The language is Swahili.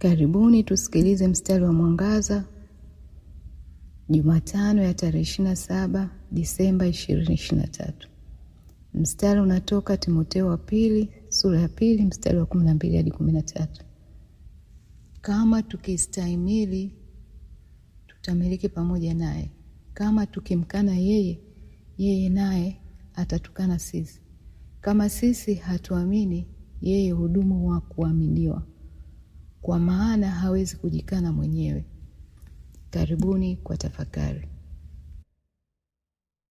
Karibuni tusikilize mstari wa mwangaza Jumatano ya tarehe 27 Disemba 2023. Mstari unatoka Timotheo wa pili sura ya pili mstari wa 12 hadi 13. Kama tukistahimili tutamiliki pamoja naye, kama tukimkana yeye, yeye naye atatukana sisi. Kama sisi hatuamini, yeye hudumu wa kuaminiwa, kwa maana hawezi kujikana mwenyewe. Karibuni kwa tafakari.